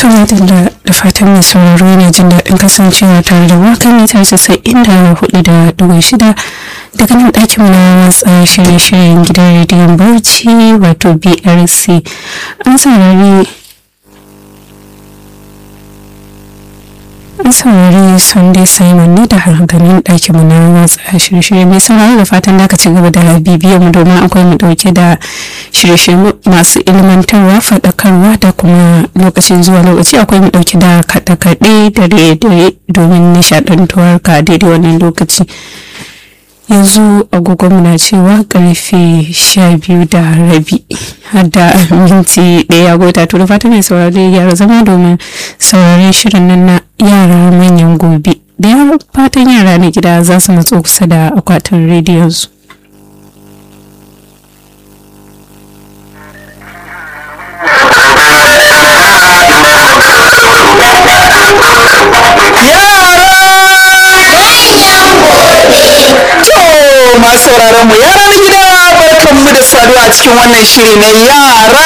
Tumatila da fatan mai sauraro yana jin daɗin kasancewa tare da waka mitar casa'in da hudu da dubu shida daga nan ɗakin na watsa shirye-shiryen gidan rediyon Bauchi wato BRC. An saurari an saurari Sunday Simon ne da harganin ɗakin mu na watsa shirye-shirye mai sauraro da fatan da ka ci gaba da bibiyar mu domin akwai mu ɗauke da shirye-shirye masu ilmantarwa faɗakarwa da kuma lokacin zuwa lokaci akwai mu ɗauki da kaɗe-kaɗe da dare domin nishaɗantuwar ka daidai wannan lokaci yanzu agogonmu na cewa karfe sha biyu da rabi har da minti ɗaya gota to da fata mai saurare gyara zama domin saurare shirin nan na yara manyan gobe da yaran fatan yara na gida za su matso kusa da akwatin rediyon su masu sauraron mu yara na gida barkan mu da saduwa a cikin wannan shiri na yara haka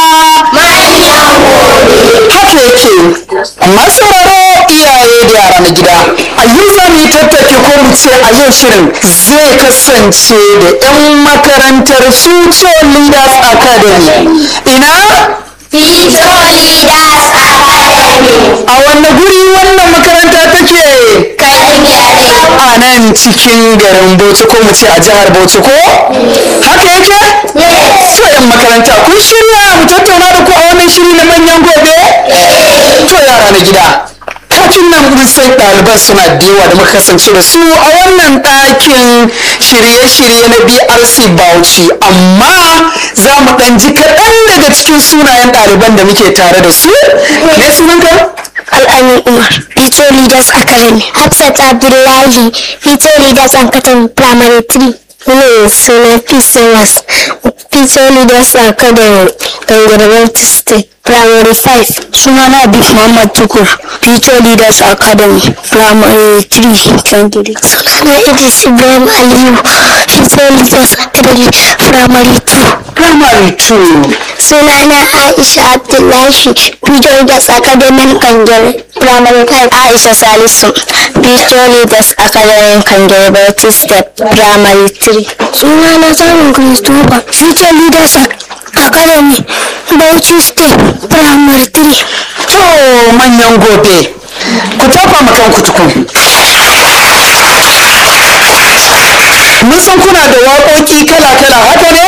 yake masu sauraro iyaye da yara na gida a yau za mu yi tattaki ko mu ce a yau shirin zai kasance da 'yan makarantar future leaders academy ina Future Leaders Academy. a wanne guri wannan makaranta take Kankare. a nan cikin garin bauchi ko mu ce a jihar bauchi ko haka yake Yes. to yan makaranta kun shirya mu tattauna da ku a wannan shiri na manyan gobe to yara na gida kafin nan mun san ɗaliban suna da yawa da muka kasance da su a wannan ɗakin shirye-shirye na brc bauchi amma za mu ɗan ji kaɗan daga cikin sunayen ɗaliban da muke tare da su ne sunanka Al'amin Umar, Future Leaders Academy. Hafsat Abdullahi, Future Leaders Academy Primary 3. Ne suna PCOS, Future Leaders Academy, Gangarwar State. Primary 5. Sunana Abib Muhammad Tukur, Future Leaders Academy, Primary 3, Kangiri. Sunana Idris Ibrahim Aliyu, Future Leaders Academy, Primary 2. primary two Sunana Aisha Abdullahi, Future Leaders Academy Kangere, Primary 5. Aisha Salisu, Future Leaders Academy Kangere, Bauchi Step, Primary 3. Sunana Samun Christopher, Future Leaders Academy, Bauchi Step, Primary 3. to manyan gobe ku tafa ma kanku tukun mun san kuna da waƙoƙi kala-kala haka ne